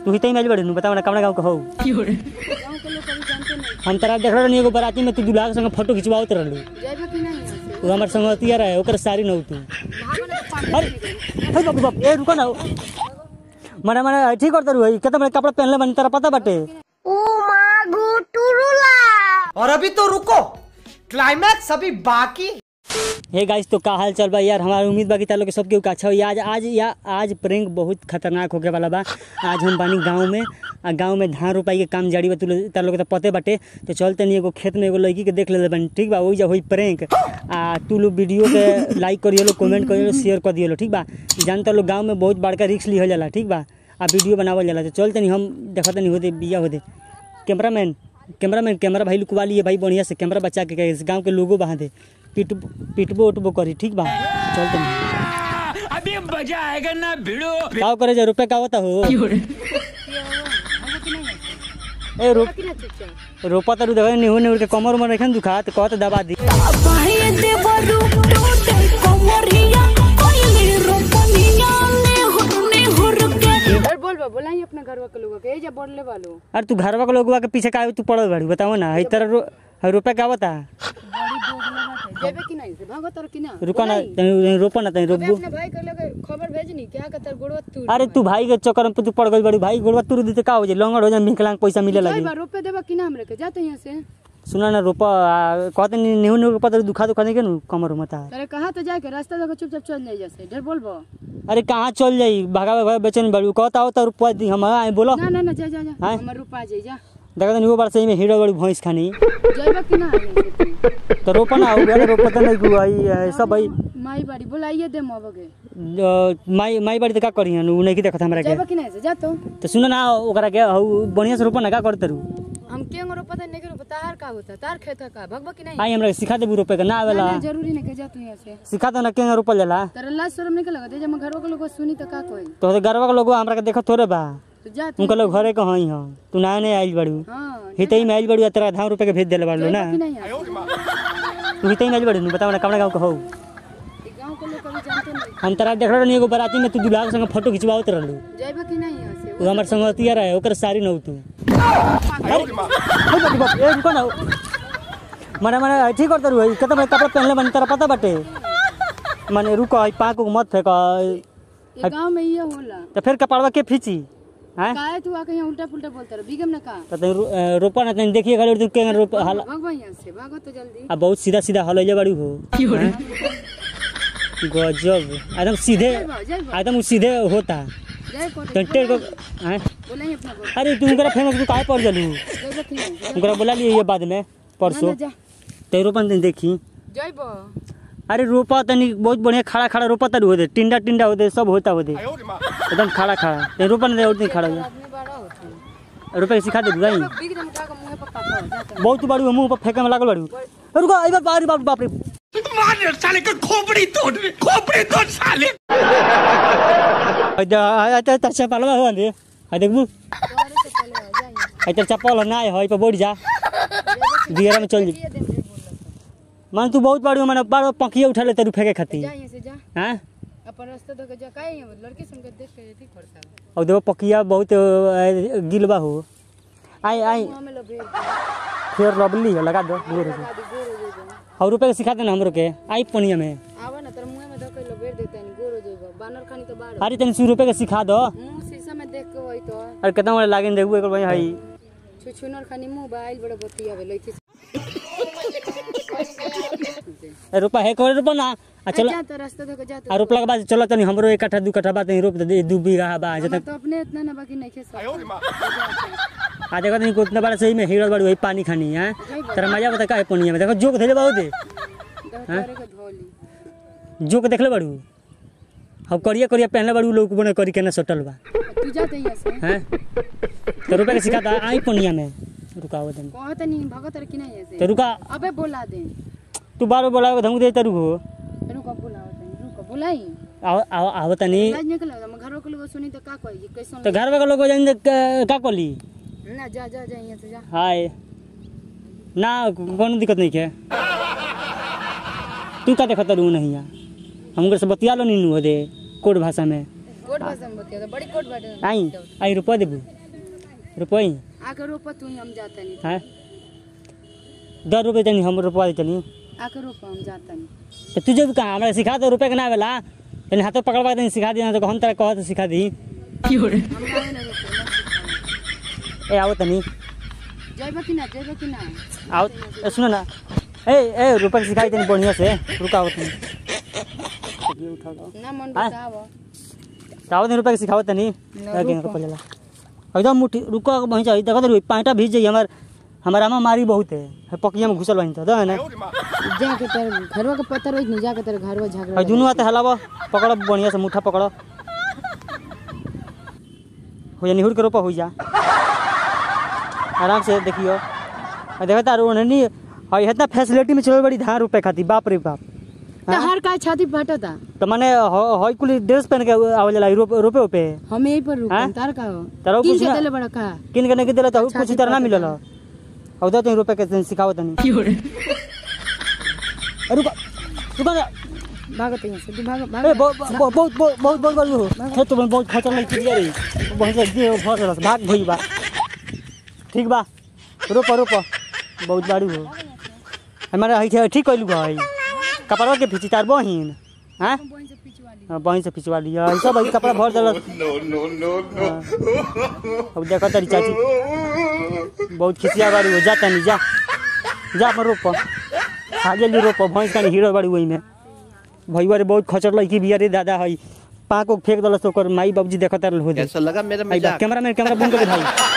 तू ही तई मैच बड़ी नु बताओ ना कमरा गांव के हो गाँव के लोग कभी जानते नहीं हम तरा देख रहे एगो बराती में तू दूल्हा के संग फोटो खिंचवाओत रहलू जाइबा कि नहीं यहाँ से वो हमार संगतिया रहे ओकर सारी न तू भागो ना तो पानी अरे हे बाप रे बाप ए रुको ना मने मने ठीक करत रही केतना बड़े कपड़ा पहनले बनी तेरा पता बाटे और अभी तो रुको क्लाइमैक्स अभी बाकी हे गाइस तो का हाल चल बा यार हमारा उम्मीद बा कि तार लोग के सबके अच्छा हो आज आज या आज प्रैंक बहुत खतरनाक होके वाला बा आज हम बानी गांव में आ गांव में धान रोपाई के काम जारी बा तू लोग- तार लोग के तो पते बाटे तो चल तनी एगो खेत में एगो लड़की के देख ले बानी ठीक बा वही जा होई प्रैंक आ तू लोग वीडियो के लाइक करियो लो कमेंट करियो लो शेयर कर दियो लो ठीक बा जानता लोग गांव में बहुत बड़का रिस्क लिहल जाला ठीक बा आ वीडियो बनावल जाला तो चल तनी हम देखत नहीं होते बिया होते कैमरामैन कैमरामैन कैमरा भाई लुकवा लिए भाई बढ़िया से कैमरा बचा के गए गांव के लोगों बहा दे पिट पिटबो उठबो करी ठीक बा चल तनी अभी मजा आएगा ना भिड़ो का करे जा रुपए का होता हो भागो कि नहीं यहाँ से ए रो कि ना चुपचाप रोपा तारू देवे निहु निहु के कमर में रखन दुखा तो कहत दबा दी अरे बोल बा बोलाई अपने घरवा के लोगों के ए जा बोलले वालो अरे तू घरवा के लोगवा के पीछे का तू पड़ल बाड़ी बताओ ना ई तरह रो रुपए का होता बड़ी दोगला बात है जाइबा कि नहीं से भागो तर कि ना रुका ना बोलाई। तनी रोपा ना तनी अबे रोपबो अपने भाई के लगे खबर भेजनी क्या का तर गोड़वा तू अरे तू भाई के चक्कर में तू पड़ गई बड़ी भाई गोड़वा तुर दी तो का हो जाए लंगड़ हो जाए विकलांग पैसा मिले लगी जाइबा रुपए देबा कि ना हमरे के जाते यहाँ से सुना ना रोपा आ, कहते नहीं निहु निहु रोपा तो दुखा दुखा नहीं के नु कमर में ता अरे कहा तो जाके रास्ता देखो चुपचाप चल जाई जैसे डर बोलबो अरे कहाँ चल जाई भागा भागा बेचन बड़ी कहता हो तो रुपया दी हम आए बोलो ना ना ना जा जा जा हाँ? हमर रुपा जाई जा देखा तो निहो बार सही में हीरो बड़ी भैंस खानी जाइबा कि ना यहाँ से तू? तो रोपा ना हो गया रोपा तो नहीं हुआ भाई सब भाई माई बाड़ी बोलाइए दे मोबगे अ, माई माई बाड़ी तो का करी हन उ नहीं देखत हमरा के जाइबा कि नहीं से जा तो तो सुन ना ओकरा के हउ बढ़िया से रोपा ना का करते रू हम के अंगरो पता नहीं करो तार का होता तार खेत का भगवा कि नहीं आई हमरा के सिखा देबू रोपे के ना आवेला ना, ना, जरूरी नहीं के जा तू यहाँ से सिखा दो ना के रोपल जाला तेरा लाज शर्म नहीं के लगा दे जब घरों के लोग सुनी तो का कोई तो तो गरवा के लोग हमरा के देखत थोड़े बा तो जा तू उनका लोग घरे के हई हम तू ना नहीं आइल बड़ू हाँ हितई में आइल बड़ू तेरा धाम रुपए के भेज देले बाड़ू ना जाइबा कि नहीं यहाँ से? तू हितई में आइल बड़ू नु बताओ ना कमरा गांव के हौ ई गाँव के लोग कभी जानते नहीं हम तरा देख रहे एगो बराती में तू दूल्हा के संग फोटो खिंचवावत रहलू जाइबा कि नहीं यहाँ से वो हमार संगतिया रहे ओकर सारी नौ तू अरे हे बाप रे बाप, ए रुको ना मने मने ठीक करत रही केतना बड़े कपड़ा पहनले बनी तेरा पता बाटे मने रुको आई पाक को मत फेंक ये गाँव में ये होला तो फिर कपड़वा के फीची हैं काहे तू आके यहाँ उल्टा पुल्टा बोलता रहा बिगम ना का तो तनी रो- अ, रोपा ना तनी देखिए गले तू के रोप हल भगवा यहाँ से भागो तो जल्दी आ बहुत सीधा सीधा हलैले बाड़ी हो हैं? गजब एकदम सीधे जाइबा जाइबा एकदम सीधे होता जाए को तो टेढ़ को हैं? बोलाई अपना बोल अरे तू उनकरा फेमस तू काहे पड़ जलू जाइबा कि नहीं से? उनकरा बोला लिए ये बाद में ना, परसों ना, जा ते रोपन तनी देखी जाइबा अरे रोपा तनी बहुत बढ़िया खड़ा खड़ा रोपा तनी होते टिंडा टिंडा होते सब होता होते एकदम खड़ा खड़ा ते रोपा नहीं और दिन खड़ा हो आदमी बड़ा होता रुपए सिखा दे भाई बिग दम उठा के मुंह पर काटो जाता बहुत बड़ी मुंह पर फेंके में लागल बड़ी रुको अरे बाप रे बाप बाप रे मार साले का खोपड़ी तोड़ खोपड़ी तोड़ साले अच्छा अच्छा अच्छा पालवा हो दे आ देखबू तोरे से पहले आ जाइए अच्छा चप्पल ना है पे बैठ जा दियरा में चल जी ये दे दे बोल मान तू बहुत बड़ी माने बार पंखिया उठा ले तेरू फेंके खाती जा यहाँ से जा हैं अपन रास्ता धो के जा काहे यहाँ लड़की सन के देख के ठीक पड़ता है और देखो पकिया बहुत अ, गिलबा हो आई आई मुंह में लबे फिर लवली है लगा दो गोर हो आदि गोर हो जाएगा और रुपए के सिखा देना हमरो के आई पनिया में आवा ना तेरे मुंह में धो के लबेर देते हैं गोर हो जाएगा बानर खानी तो बाढ़ अरे तनी सौ रुपए के सिखा दो मुंह शीशा में देख के वही तो अरे कितना बड़े लागिन देखबू एक भाई हई छुछुनर खानी मुंह बाइल बड़ा बतिया वे लइथी ए, रुपा है करे रुपा ना आ चलो जा तो रास्ता धो के जा आ रोपला के बाद चलो तनी हमरो एक कट्ठा दू कट्ठा बात रोप दे दू बीघा बा जतन तो अपने इतना ना बाकी नहीं खेस आ देखो तनी उतना बड़ा सही में हीरो बड़ी वही पानी खानी है तेरा मजा बता का है पनिया में देखो जोक धैले बहुत करे के धोली जोक देखले बड़ू हम करिया करिया पहनले बड़ू लोग बने करी केना सटल बा तू जा तो यहाँ से हैं तो रुपए के सिखाता आई पनिया में रुकाओ तनी कहत नहीं भगत रखी नहीं यहाँ तो से रुका अबे बोला दे तू बारो बोला धमू दे तरू हो रुको बुलाओ तनी रुको बुलाई आओ आओ आओ तनी लाज निकल हम घरों के लोग सुनी तो का कही कैसन तो घर के लोग जान का कली ना जा जा जा यहाँ से जा हाय ना कोनो दिक्कत नहीं है तू का देखत रहू नहीं हमको से बतिया लो नीनू दे कोड भाषा में कोट भाषा में बतिया बड़ी कोट बाटे आई आई रुपया देबू रुपया आके रोपा तू ही हम जाता नहीं हाँ दस रुपये तनी हम रुपया देतनी आके रोपा हम जाता नहीं तो तुझे भी कहा हमरा सिखा दो रुपये के ना आवेला तनी हाथों पकड़वा तनी सिखा दी तो हम तरह कह तो सिखा दी हम काहे ना रोपे ना सिखाई। ए आओ तनी जइबा कि ना जइबा कि ना आओ ए, सुनो ना ए ए रुपये के सिखाई तनी बढ़िया से रुका आओ तनी ये उठा लो ना मन हाँ? बताव आओ तनी रुपये के सिखाओ तनी ना, लगे रुको। रुपया ला एकदम मुठी रुको वहीं चाहिए देखो तो पाँटा भीज जाइए हमार हमारा आमा मारी बहुत है है पकिया में घुसल वहीं तो दो है ना जाके तेरे घरवा के पत्थर होई नहीं जाके तेरे घरवा झगड़ा और दुनू हाथ हलावा पकड़ो बढ़िया से मुठा पकड़ो हो जा निहुर के रोपा हो जा आराम से देखियो और देखो तार नहीं और इतना फैसिलिटी में चलो बड़ी धान रुपए खाती बाप रे बाप तो हर का छाती फटता तो माने हई कुल ड्रेस पहन के आवे जाला रोपे रोपे ओपे हम यहीं पर हाँ? रुकन तार का हो तारा किन कुछ के ना- देले बड़ा का किन के नहीं दिला तो अच्छा, कुछ ठीक तरह ना बात मिलल है। और दो तीन रुपए के सिखाओ तनी रुको रुको ना भागत यहाँ से तू भाग ए भाग बहुत बहुत बहुत बहुत बहुत बहुत बहुत है तो बहुत खतरा नहीं क्लियर है बहुत लगी है बहुत रस भाग भई बा ठीक बा रोपो रोपो बहुत बाड़ी हो हमारा है ठीक कइलू भाई कपड़वा के फिची तार बहिन हां हाँ, बहिन से फिचवा लिया ऐसा भाई कपड़ा भर देल No, no, no, no. अब देखो तारी चाची बहुत खिसिया बाड़ी हो जा तनी जा जा अपन रोप आगे ली रोप भैंस का हीरो बाड़ी वही में भैया रे बहुत खचर लड़की बिया रे दादा हई पाँक को फेंक दलस ओकर माई बाबूजी देखत रह हो दे कैसा लगा मेरा आई बा मजाक कैमरा में कैमरा बंद कर दे भाई